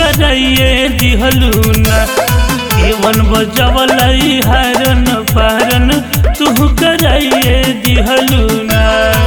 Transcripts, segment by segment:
कराइए दिहलू ना केवन बजवलई हरन पहरन तू कराइए दिहलू ना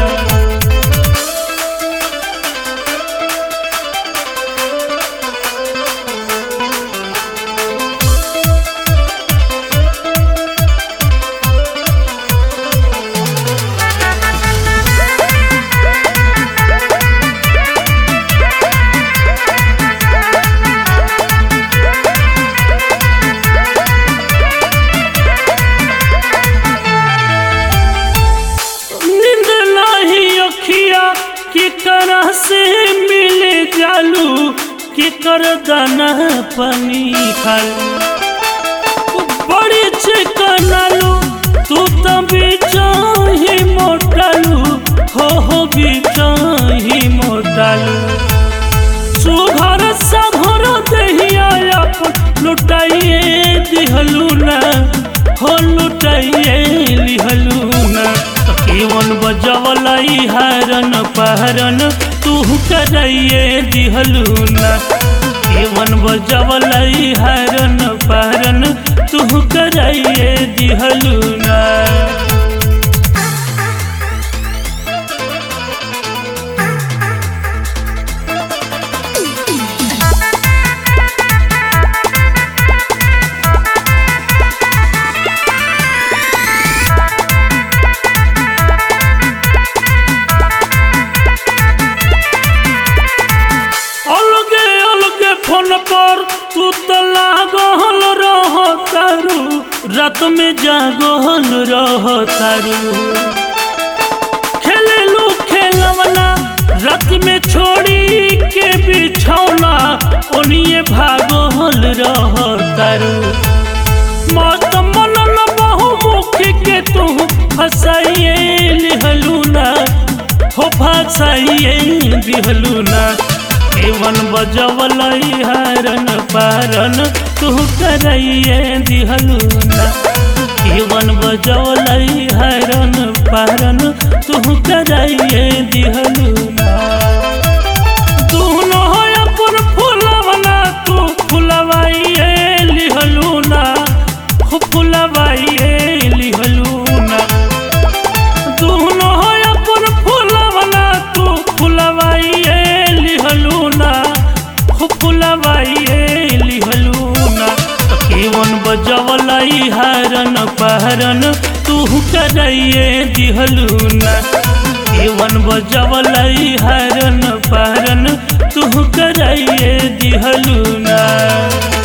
नींद नहीं अखिया के करा से मिले जालू के कर दाना पानी खालू बड़ी चिकनालू तू तो बिचाही मोटालू हो हो बिचाही मोटालू सुघर सघर दहिया अपन लुटाइए दिहलू ना हो लुटाइए लिहलू ना तो केवन बजवलई हरन पहरन तू कराइए दिहलू ना केवन बजवलई हरन पहरन तू कराइए दिहलू ना अलगे अलगे फोन पर तू तो लागल रह तारू रात में जागल रह तारू खेलेलू खेलवना रात में छोड़ी के बिछौना ओनिए भागल रह तारू मत मनन बहुमुखी के तू फसाइए लिहलू ना हो फसाइए दिहलू ना केवन बजवलई हरन पारन तू कराइए दिहलू ना केवन बजवलई हरन पारन तू कराइए दिहलू ना दूनो हो अपन फुलवना तू फुलवाइए लिहलू ना हो फुलवाइए लिहलू ना दूनो हो अपन फुलवना तू फुलवाइए लिहलू ना हो फुलवाइए लिहलू ना तो केवन बजवलई हरन पहरन तू कराइए दिहलू ना केवन बजवलई हरन पहरन तू कराइए दिहलू ना